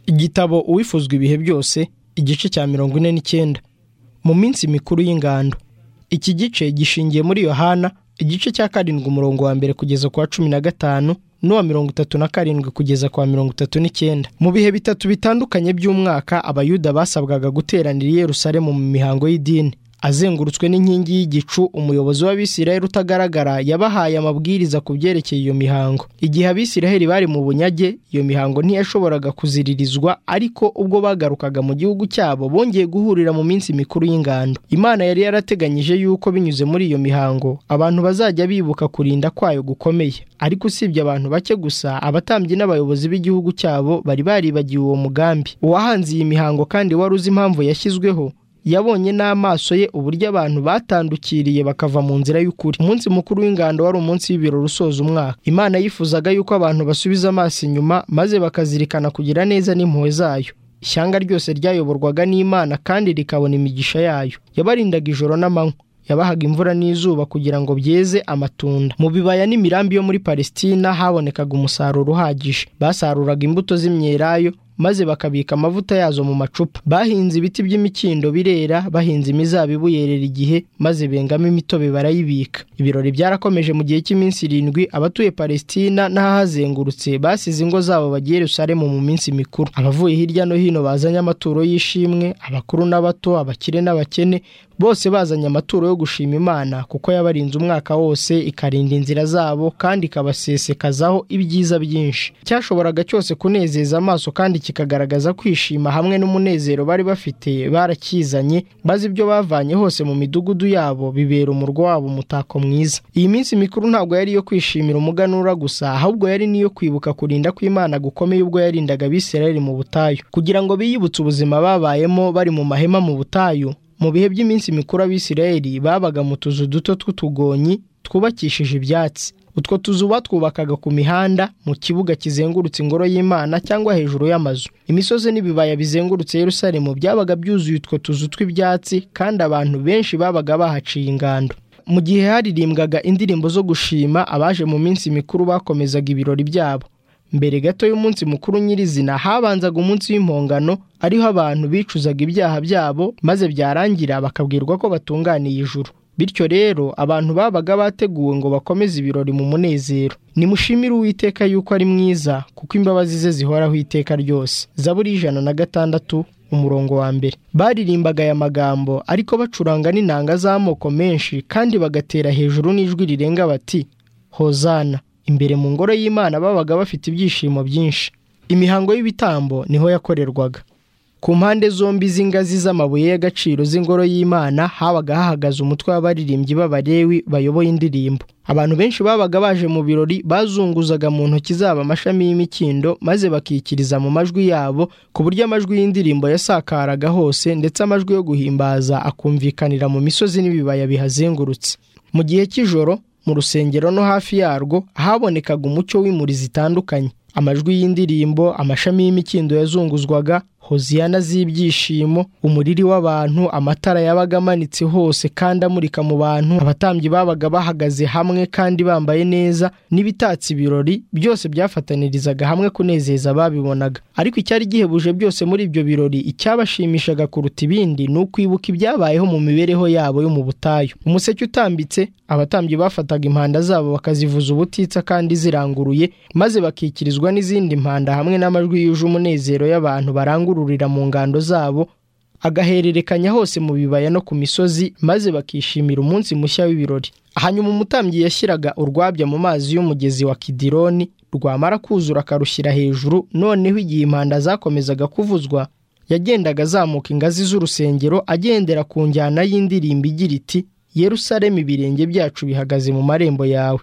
gitabo uwifuzwa ibihe byose igice cya mirongo ine n'icyenda mu minsi mikuru y'ingando iki gice gishingiye muri yohana igice cya karindwi umurongo wa mbere kugeza ku wa cumi na gatanu n'uwa mirongo itatu na karindwi kugeza ku wa mirongo itatu n'icyenda mu bihe bitatu bitandukanye by'umwaka abayuda basabwaga guteranira i Yerusalemu mu mihango y'idini azengurutswe n'inkingi y'igicu umuyobozi w'abisiraheli utagaragara yabahaye amabwiriza ku byerekeye iyo mihango igihe abisiraheli bari mu bunyage iyo mihango ntiyashoboraga kuziririzwa ariko ubwo bagarukaga mu gihugu cyabo bongeye guhurira mu minsi mikuru y'ingando imana yari yarateganyije yuko binyuze muri iyo mihango abantu bazajya bibuka kurinda kwayo gukomeye ariko usibye abantu bake gusa abatambyi n'abayobozi b'igihugu cyabo bari baribagiwe uwo mugambi uwahanze iyi mihango kandi wari uzi impamvu yashyizweho yabonye n'amaso ye uburyo abantu batandukiriye bakava mu nzira y'ukuri umunsi mukuru w'ingando wari umunsi w'ibirori usoza umwaka imana yifuzaga yuko abantu basubiza amaso inyuma maze bakazirikana kugira neza n'impuhwe zayo ishyanga ryose ryayoborwaga n'imana kandi rikabona imigisha yayo yabarindaga ijoro n'amanywa yabahaga imvura n'izuba kugira ngo byeze amatunda mu bibaya n'imirambi yo muri palesitina habonekaga umusaruro uhagije basaruraga imbuto z'imyelayo maze bakabika amavuta yazo mu macupa bahinze ibiti by'imikindo birera bahinze imizabibu yerera igihe maze bengamo imitobe barayibika ibirori byarakomeje mu gihe cy'iminsi irindwi abatuye palesitina n'ahahazengurutse basize ingo zabo bagiye Yerusalemu mu minsi mikuru abavuye hirya no hino bazanye amaturo y'ishimwe abakuru n'abato abakire n'abakene bose bazanye amaturo yo gushima imana kuko yabarinze umwaka wose ikarinda inzira zabo kandi ikabasesekazaho ibyiza byinshi cyashoboraga cyose kunezeza amaso kandi kikagaragaza kwishima hamwe n'umunezero bari bafite barakizanye maze ibyo bavanye hose mu midugudu yabo bibera umurwa wabo umutako mwiza iyi minsi mikuru ntabwo yari iyo kwishimira umuganura gusa ahubwo yari n'iyo kwibuka kurinda kw'imana gukomeye ubwo yarindaga abisirayeli mu butayu kugira ngo biyibutse ubuzima babayemo bari mu mahema mu butayu mu bihe by'iminsi mikuru abisirayeli babaga mu tuzu duto tw'utugonyi twubakishije ibyatsi utwo tuzu batwubakaga ku mihanda mu kibuga kizengurutse ingoro y'imana cyangwa hejuru y'amazu imisozi n'ibibaya bizengurutse Yerusalemu byabaga byuzuye utwo tuzu tw'ibyatsi kandi abantu benshi babaga bahaciye ingando mu gihe haririmbwaga indirimbo zo gushima abaje mu minsi mikuru bakomezaga ibirori byabo mbere gato y'umunsi mukuru nyirizina habanzaga umunsi w'impongano ariho abantu bicuzaga ibyaha byabo maze byarangira bakabwirwa ko batunganiye ijuru bityo rero abantu babaga bateguwe ngo bakomeze ibirori mu munezero nimushimire uwiteka yuko ari mwiza kuko imbabazi ze zihoraho iteka ryose zaburi ijana na gatandatu umurongo wa mbere baririmbaga aya magambo ariko bacuranga n'inanga z'amoko menshi kandi bagatera hejuru n'ijwi rirenga bati hozana imbere mu ngoro y'imana babaga bafite ibyishimo byinshi imihango y'ibitambo niho yakorerwaga ku mpande zombi z'ingazi z'amabuye y'agaciro z'ingoro y'imana habaga hahagaze umutwe w'abaririmbyi b'abarewi bayoboye indirimbo abantu benshi babaga baje mu birori bazunguzaga mu ntoki zabo amashami y'imikindo maze bakikiriza mu majwi yabo ku buryo amajwi y'indirimbo yasakaraga hose ndetse amajwi yo guhimbaza akumvikanira mu misozi n'ibibaya bihazengurutse mu gihe cy'ijoro mu rusengero no hafi yarwo habonekaga umucyo w'imuri zitandukanye amajwi y'indirimbo amashami y'imikindo yazunguzwaga hoziyana z'ibyishimo umuriri w'abantu amatara yabaga amanitse hose kandi amurika mu bantu abatambyi babaga bahagaze hamwe kandi bambaye neza n'ibitatse ibirori byose byafatanirizaga hamwe kunezeza babibonaga ariko icyari gihebuje byose muri ibyo birori icyabashimishaga kuruta ibindi ni ukwibuka ibyabayeho mu mibereho yabo yo mu butayu umuseke utambitse abatambyi bafataga impanda zabo bakazivuza ubutitsa kandi ziranguruye maze bakikirizwa n'izindi mpanda hamwe n'amajwi yuje umunezero y'abantu barangurura mu ngando zabo agahererekanya hose mu bibaya no ku misozi maze bakishimira umunsi mushya w'ibirori hanyuma umutambyi yashyiraga urwabya mu mazi y'umugezi wa kidironi rwamara kuzura akarushyira hejuru noneho igihe impanda zakomezaga kuvuzwa yagendaga azamuka ingazi z'urusengero agendera ku njyana y'indirimbo igira iti yerusalemu ibirenge byacu bihagaze mu marembo yawe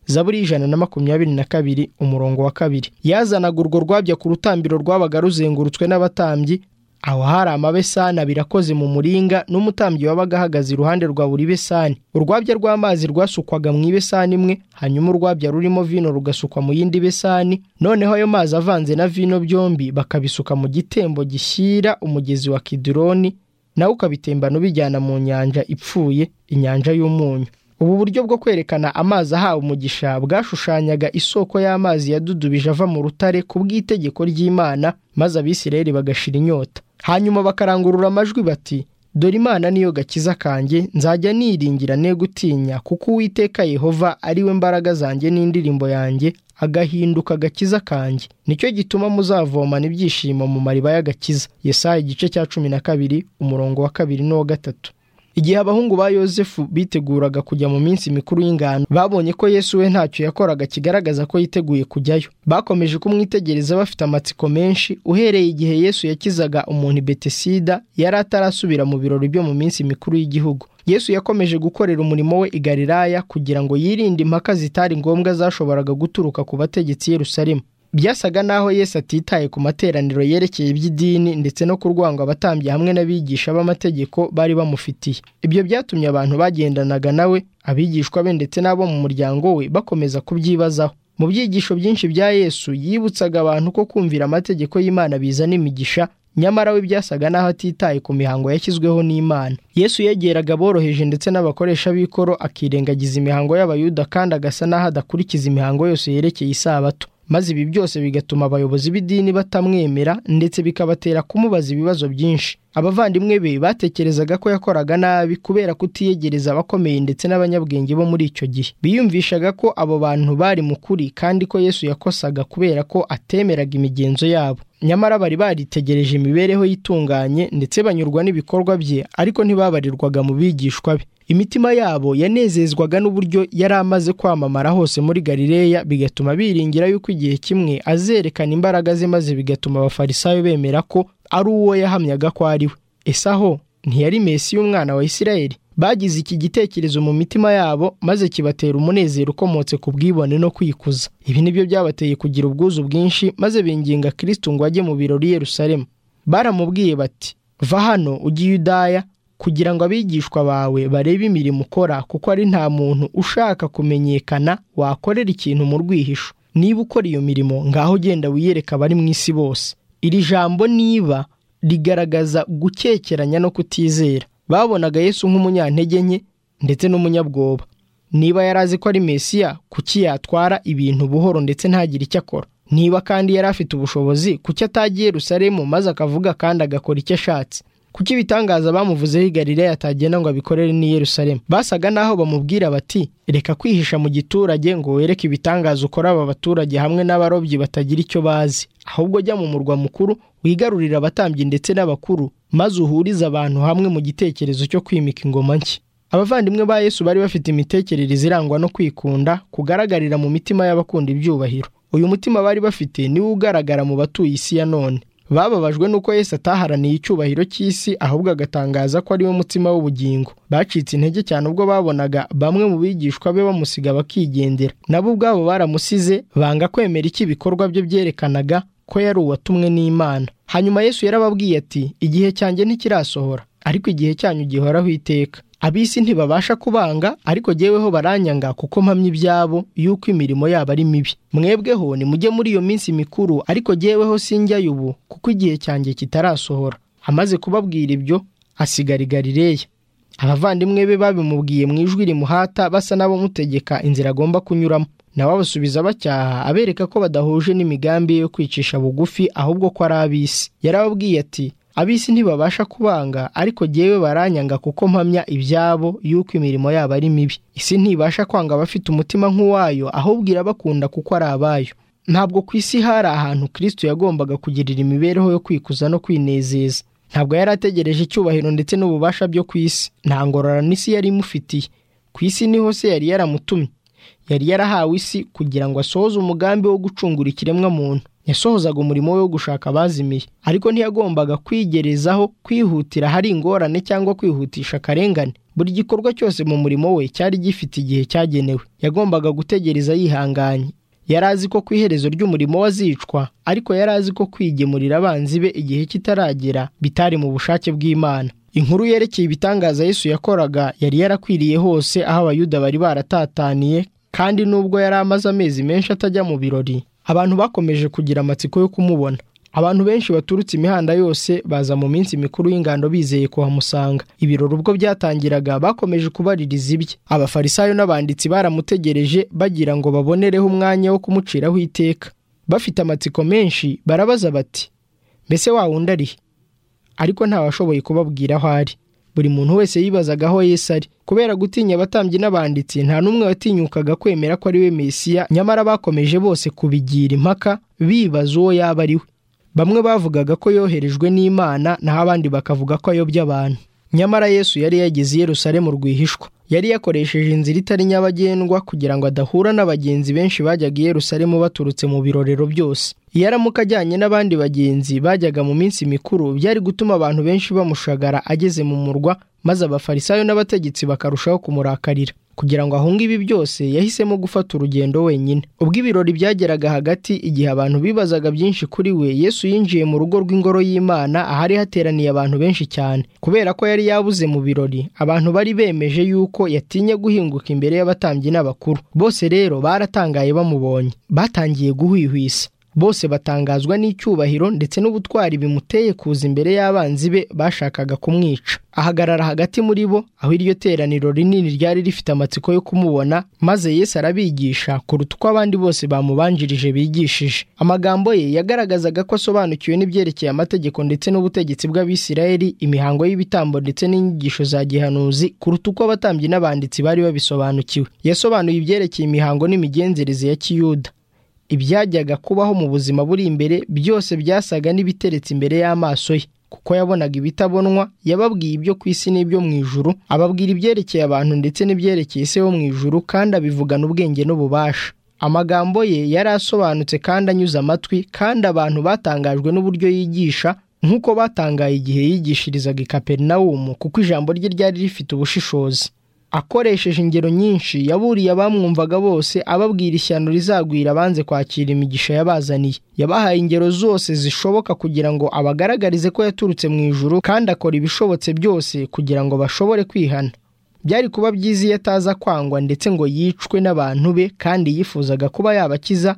zaburi ijana na makumyabiri na kabiri umurongo wa kabiri yazanaga urwo rwabya ku rutambiro rwabaga ruzengurutswe n'abatambyi aho hari amabesani abiri akoze mu muringa n'umutambyi wabaga ahagaze iruhande rwa buri besani urwabya rw'amazi rwasukwaga mu ibesani imwe hanyuma urwabya rurimo vino rugasukwa mu yindi besani noneho ayo mazi avanze na vino byombi bakabisuka mu gitembo gishyira umugezi wa kidironi nawe ukabitembana ubijyana mu nyanja ipfuye inyanja y'umunyu ubu buryo bwo kwerekana amazi ahawe umugisha bwashushanyaga isoko y'amazi yadudubije ava mu rutare ku bw'itegeko ry'imana maze abisirayeli bagashira inyota hanyuma bakarangurura amajwi bati dore imana niyo gakiza kanjye nzajya niringira ne gutinya kuko uwiteka yehova ari we mbaraga zanjye n'indirimbo yanjye agahinduka agakiza kanjye nicyo gituma muzavomana ibyishimo mu mariba y'agakiza Yesaya igice cya cumi na kabiri umurongo wa kabiri n'uwa gatatu igihe abahungu ba yosefu biteguraga kujya mu minsi mikuru y'ingano babonye ko yesu we ntacyo yakoraga kigaragaza ko yiteguye kujyayo bakomeje kumwitegereza bafite amatsiko menshi uhereye igihe yesu yakizaga umuntu i betesida yari atarasubira mu birori byo mu minsi mikuru y'igihugu yesu yakomeje gukorera umurimo we i galilaya kugira ngo yirinde impaka zitari ngombwa zashoboraga guturuka ku bategetsi Yerusalemu. byasaga n'aho yesu atitaye ku materaniro yerekeye iby'idini ndetse no kurwanga abatambyi hamwe n'abigisha b'amategeko bari bamufitiye ibyo byatumye abantu bagendanaga nawe abigishwa be ndetse n'abo mu muryango we bakomeza kubyibazaho mu byigisho byinshi bya yesu yibutsaga abantu ko kumvira amategeko y'imana bizana imigisha nyamara we byasaga n'aho atitaye ku mihango yashyizweho n'imana yesu yegeraga aboroheje ndetse n'abakoresha b'ikoro akirengagiza imihango y'abayuda kandi agasa n'aho adakurikiza imihango yose yerekeye isabato maze ibi byose bigatuma abayobozi b'idini batamwemera ndetse bikabatera kumubaza ibibazo byinshi abavandimwe be batekerezaga ko yakoraga nabi kubera kutiyegereza abakomeye ndetse n'abanyabwenge bo muri icyo gihe biyumvishaga ko abo bantu bari mu kuri kandi ko yesu yakosaga kubera ko atemeraga imigenzo yabo nyamara bari baritegereje imibereho y'itunganye ndetse banyurwa n'ibikorwa bye ariko ntibabarirwaga mu bigishwa be imitima yabo yanezezwaga n'uburyo yari amaze kwamamara hose muri galileya bigatuma biringira yuko igihe kimwe azerekana imbaraga ze maze bigatuma abafarisayo bemera ko ari uwo yahamyaga ko ari we ese aho ntiyari mesi y'umwana wa isirayeli bagize iki gitekerezo mu mitima yabo maze kibatera umunezero ukomotse ku bwibone no kwikuza ibi nibyo byabateye kugira ubwuzu bwinshi maze binginga kirisito ngo ajye mu birori Yerusalemu baramubwiye bati va hano ujye Yudaya kugira ngo abigishwa bawe barebe imirimo ukora kuko ari nta muntu ushaka kumenyekana wakorera ikintu mu rwihisho niba ukora iyo mirimo ngaho ugenda wiyereka abari mu isi bose iri jambo niba rigaragaza gukekeranya no kutizera babonaga yesu nk'umunyantege nke ndetse n'umunyabwoba niba yari azi ko ari mesiya kuki yatwara ibintu buhoro ndetse ntagire icyo akora niba kandi yari afite ubushobozi kuki atagiye Yerusalemu maze akavuga kandi agakora icyo ashatse kuki ibitangaza bamuvuzeho igarireya atagenda ngo abikorere n'i Yerusalemu basaga n'aho bamubwira bati reka kwihisha mu giturage ngo wereke ibitangaza ukora aba baturage hamwe n'abarobyi batagira icyo bazi ahubwo jya mu murwa mukuru wigarurire abatambyi ndetse n'abakuru maze uhurize abantu hamwe mu gitekerezo cyo kwimika ingoma nshya abavandimwe ba yesu bari bafite imitekerereze irangwa no kwikunda kugaragarira mu mitima y'abakunda ibyubahiro uyu mutima bari bafite niwo ugaragara mu batuye isi ya none bababajwe n'uko Yesu ataharaniye icyubahiro cy'isi ahubwo agatangaza ko ariwo mutima w'ubugingo bacitse intege cyane ubwo babonaga bamwe mu bigishwa be bamusiga bakigendera nabo ubwabo baramusize banga kwemera icyo ibikorwa bye byerekanaga ko yari uwatumwe n'imana hanyuma Yesu yarababwiye ati igihe cyanjye ntikirasohora ariko igihe cyanyu gihoraho iteka ab'isi ntibabasha kubanga ariko jyeweho baranyanga kuko mpamya ibyabo yuko imirimo yabo ari mibi mwebweho nimujye muri iyo minsi mikuru ariko jyeweho sinjyayo ubu kuko igihe cyanjye kitarasohora amaze kubabwira ibyo asigara i Galileya abavandimwe be babimubwiye mu ijwi rimuhata basa n'abamutegeka inzira agomba kunyuramo nawe abasubiza bacyaha abereka ko badahuje n'imigambi yo kwicisha bugufi ahubwo ko ari ab'isi yarababwiye ati ab'isi ntibabasha kubanga ariko jyewe baranyanga kuko mpamya ibyabo yuko imirimo yabo ari mibi isi ntibasha kwanga abafite umutima nk'uwayo ahubwo irabakunda kuko ari abayo ntabwo ku isi hari ahantu kirisito yagombaga kugirira imibereho yo kwikuza no kwinezeza ntabwo yari ategereje icyubahiro ndetse n'ububasha byo ku isi nta ngororano isi yari imufitiye ku isi niho se yari yaramutumye yari yarahawe isi kugira ngo asohoze umugambi wo gucungura ikiremwa muntu yasohozaga umurimo we wo gushaka abazimiye ariko ntiyagombaga kwigerezaho kwihutira hari ingorane cyangwa kwihutisha akarengane buri gikorwa cyose mu murimo we cyari gifite igihe cyagenewe yagombaga gutegereza yihanganye yari azi ko ku iherezo ry'umurimo we azicwa ariko yari azi ko kwigemurira abanzi be igihe kitaragera bitari mu bushake bw'imana inkuru yerekeye ibitangaza yesu yakoraga yari yarakwiriye hose aho abayuda bari baratataniye kandi nubwo yari amaze amezi menshi atajya mu birori abantu bakomeje kugira amatsiko yo kumubona abantu benshi baturutse imihanda yose baza mu minsi mikuru y'ingando bizeye kuhamusanga ibirori ubwo byatangiraga bakomeje kubaririza ibye abafarisayo n'abanditsi baramutegereje bagira ngo babonereho umwanya wo kumuciraho iteka bafite amatsiko menshi barabaza bati mbese wa wundi arihe ariko ntawashoboye kubabwira aho ari buri muntu wese yibazaga aho Yesu ari kubera gutinya abatambyi n'abanditsi nta n'umwe watinyukaga kwemera ko ari we mesiya nyamara bakomeje bose kubigira impaka bibaza uwo yaba ari we bamwe bavugaga ko yoherejwe n'imana naho abandi bakavuga ko ayobya abantu nyamara yesu yari yageze i Yerusalemu rwihishwa yari yakoresheje inzira itari nyabagendwa kugira ngo adahura n'abagenzi benshi bajyaga i Yerusalemu baturutse mu birorero byose iyo aramuka ajyanye n'abandi bagenzi bajyaga mu minsi mikuru byari gutuma abantu benshi bamushagara ageze mu murwa maze abafarisayo n'abategetsi bakarushaho kumurakarira kugira ngo ahunge ibi byose yahisemo gufata urugendo wenyine ubwo ibirori byageraga hagati igihe abantu bibazaga byinshi kuri we yesu yinjiye mu rugo rw'ingoro y'imana ahari hateraniye abantu benshi cyane kubera ko yari yabuze mu birori abantu bari bemeje yuko yatinye guhinguka imbere y'abatambyi n'abakuru bose rero baratangaye bamubonye batangiye guhwihwisa bose batangazwa n'icyubahiro ndetse n'ubutwari bimuteye kuza imbere y'abanzi be bashakaga kumwica ahagarara hagati muri bo aho iryo teraniro rinini ryari rifite amatsiko yo kumubona maze Yesu arabigisha kuruta uko abandi bose bamubanjirije bigishije amagambo ye yagaragazaga ko asobanukiwe n'ibyerekeye amategeko ndetse n'ubutegetsi bw'abisirayeli imihango y'ibitambo ndetse n'inyigisho za gihanuzi kuruta uko abatambyi n'abanditsi bari babisobanukiwe yasobanuye ibyerekeye imihango n'imigenzereze ya kiyuda ibyajyaga kubaho mu buzima buri imbere byose byasaga n'ibiteretse imbere y'amaso ye kuko yabonaga ibitabonwa yababwiye ibyo ku isi n'ibyo mu ijuru ababwira ibyerekeye abantu ndetse n'ibyerekeye isi wo mu ijuru kandi abivugana ubwenge n'ububasha amagambo ye yari asobanutse kandi anyuze amatwi kandi abantu batangajwe n'uburyo yigisha nk'uko batangaye igihe yigishirizaga i kaperinawumu kuko ijambo rye ryari rifite ubushishozi akoresheje ingero nyinshi yaburiye abamwumvaga bose ababwira ishyano rizagwira banze kwakira imigisha yabazaniye yabahaye ingero zose zishoboka kugira ngo abagaragarize ko yaturutse mu ijuru kandi akora ibishobotse byose kugira ngo bashobore kwihana byari kuba byiza iyo ataza kwangwa ndetse ngo yicwe n'abantu be kandi yifuzaga kuba yabakiza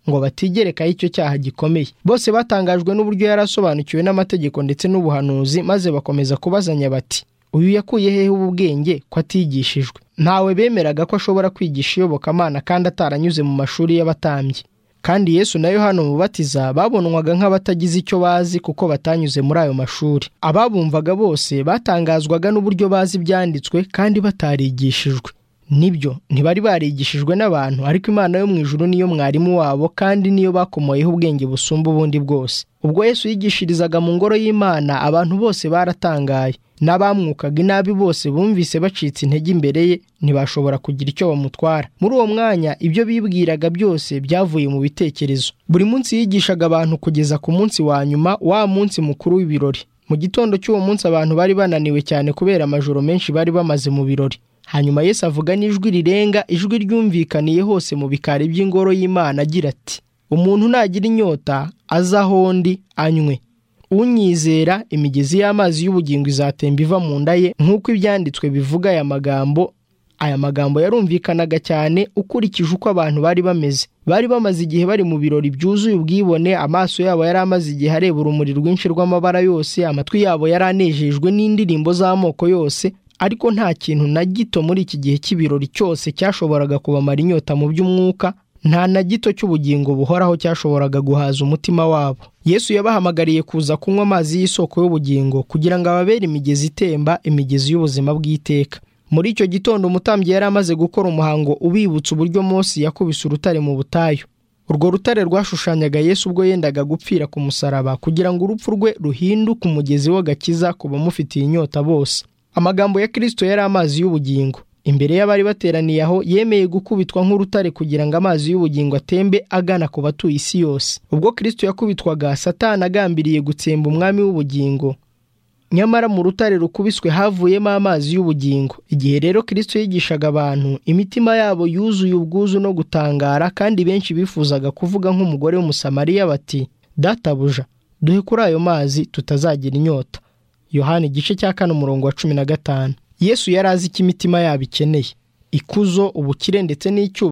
ngo batigerekaho icyo cyaha gikomeye bose batangajwe n'uburyo yari asobanukiwe n'amategeko ndetse n'ubuhanuzi maze bakomeza kubazanya bati uyu yakuye hehe ububwenge ko atigishijwe ntawe bemeraga ko ashobora kwigisha iyobokamana kandi ataranyuze mu mashuri y'abatambyi kandi yesu na yohana umubatiza babonwaga nk'abatagize icyo bazi kuko batanyuze muri ayo mashuri ababumvaga bose batangazwaga n'uburyo bazi ibyanditswe kandi batarigishijwe nibyo ntibari barigishijwe n'abantu ariko imana yo mu ijuru niyo mwarimu wabo kandi niyo bakomoyeho ubwenge busumba ubundi bwose ubwo yesu yigishirizaga mu ngoro y'imana abantu bose baratangaye n'abamwukaga inabi bose bumvise bacitse intege imbere ye ntibashobora kugira icyo bamutwara muri uwo mwanya ibyo bibwiraga byose byavuye mu bitekerezo buri munsi yigishaga abantu kugeza ku munsi wa nyuma wa munsi mukuru w'ibirori mu gitondo cy'uwo munsi abantu bari bananiwe cyane kubera amajoro menshi bari bamaze mu birori hanyuma Yesu avuga n'ijwi rirenga ijwi ryumvikaniye hose mu bikari by'ingoro y'imana agira ati umuntu nagira inyota aze aho ndi anywe unyizera imigezi y'amazi y'ubugingo izatemba iva mu nda ye nk'uko ibyanditswe bivuga aya magambo aya magambo yarumvikanaga cyane ukurikije uko abantu bari bameze bari bamaze igihe bari mu birori byuzuye ubwibone amaso yabo yari amaze igihe areba urumuri rwinshi rw'amabara yose amatwi yabo yari anejejwe n'indirimbo z'amoko yose ariko nta kintu na gito muri iki gihe cy'ibirori cyose cyashoboraga kubamara inyota mu by'umwuka nta na gito cy'ubugingo buhoraho cyashoboraga guhaza umutima wabo yesu yabahamagariye kuza kunywa amazi y'isoko y'ubugingo kugira ngo ababere imigezi itemba imigezi y'ubuzima bw'iteka muri icyo gitondo umutambyi yari amaze gukora umuhango ubibutsa uburyo Mose yakubise urutare mu butayu urwo rutare rwashushanyaga yesu ubwo yendaga gupfira ku musaraba kugira ngo urupfu rwe ruhinduke umugezi w'agakiza ku bamufitiye inyota bose amagambo ya kirisito yari amazi y'ubugingo imbere y'abari bateraniye aho yemeye gukubitwa nk'urutare kugira ngo amazi y'ubugingo atembe agana ku batuye isi yose ubwo kirisito yakubitwaga satani agambiriye gutsemba umwami w'ubugingo nyamara mu rutare rukubiswe havuyemo amazi y'ubugingo igihe rero kirisito yigishaga abantu imitima yabo yuzuye ubwuzu no gutangara kandi benshi bifuzaga kuvuga nk'umugore w'umusamariya bati databuja duhe kuri ayo mazi tutazagira inyota yohani igice cya kane umurongo wa cumi na gatanu yesu yari azi icyo imitima yabo ikeneye ikuzo ubukire ndetse n'icyubahiro